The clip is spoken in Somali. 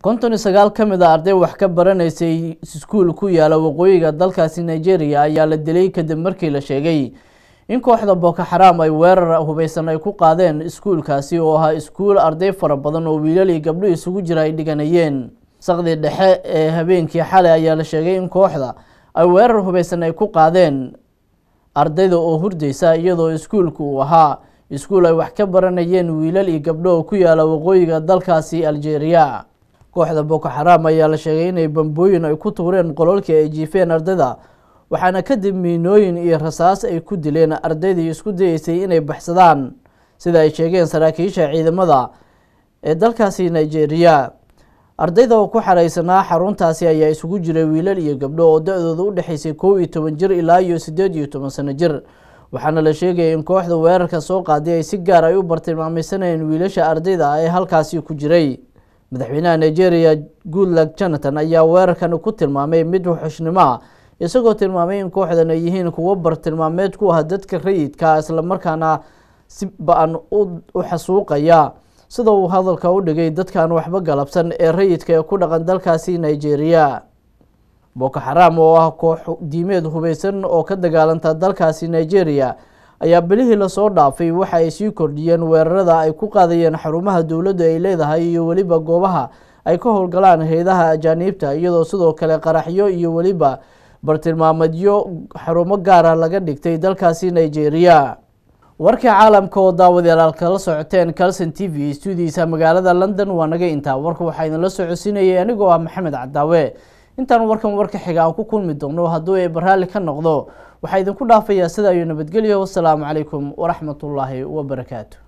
konton iyo sagaal ka mid a arday wax ka baranaysay iskuul ku yaala waqooyiga dalkaasi nigeria ayaa la dilay kadib markii la sheegay in kooxda boko xaraam ay weerar hubeysan ay ku qaadeen iskuulkaasi oo ahaa iskuul arday fara badan oo wiilal iyo gabdho isugu jira ay dhiganayeen saqdii dhexe ee habeenkii xalay ayaa la sheegay in kooxda ay weerar hubeysan ay ku qaadeen ardayda oo hurdeysa iyadoo iskuulku uu ahaa iskuul ay wax ka baranayeen wiilal iyo gabdho oo ku yaala waqooyiga dalkaasi algeria kooxda boko xaraam ayaa la sheegay inay bambooyin ay ku tuureen qololkii ay jiifeen ardayda waxaana kadib miinooyin iyo rasaas ay ku dileen ardaydii isku dayeysay inay baxsadaan sida ay sheegeen saraakiisha ciidamada ee dalkaasi nigeria ardayda oo ku xareysanaa xaruntaasi ayaa isugu jiray wiilal iyo gabdho oo da-dooda u dhexeysay kow iyo toban jir ilaa iyo siddeed iyo toban sano jir waxaana la sheegaya in kooxda weerarka soo qaaday ay si gaar ay u bartilmaamaysanayeen wiilasha ardayda ee halkaasi ku jiray madaxweynaha nigeria goodluck jonathan ayaa weerarkan ku tilmaamay mid wuxushnimo ah isagoo tilmaamay in kooxdan ay yihiin kuwo bartilmaameed ku ah dadka rayidka islamarkaana si ba-an u xasuuqaya sida uu hadalka u dhigay dadkan waxba galabsan ee rayidka ee ku dhaqan dalkaasi nigeria boko xaraam oo ah koox diimeed hubeysan oo ka dagaalanta dalkaasi nigeria ayaa bilihii lasoo dhaafay waxa ay sii kordhiyeen weerarada ay ku qaadayeen xarumaha dowladdu ay leedahay iyo weliba goobaha ay ka howlgalaan hay-adaha ajaaniibta iyadoo sidoo kale qaraxyo iyo weliba bartilmaameedyo xarumo gaara laga dhigtay dalkaasi nigeria warkii caalamka oo daawadayaal kala socoteen calson t v stuudiisa magaalada london waa naga intaa warka waxaa idinla socodsiinayay anigoo ah maxamed cadaawe intaan warkan warka xiga aan ku kulmi doono hadduu ay baraalli ka noqdo waxaa idinku dhaafayaa sida ayuu nabadgelyo wasalaamu calaykum waraxmatullaahi wabarakaatu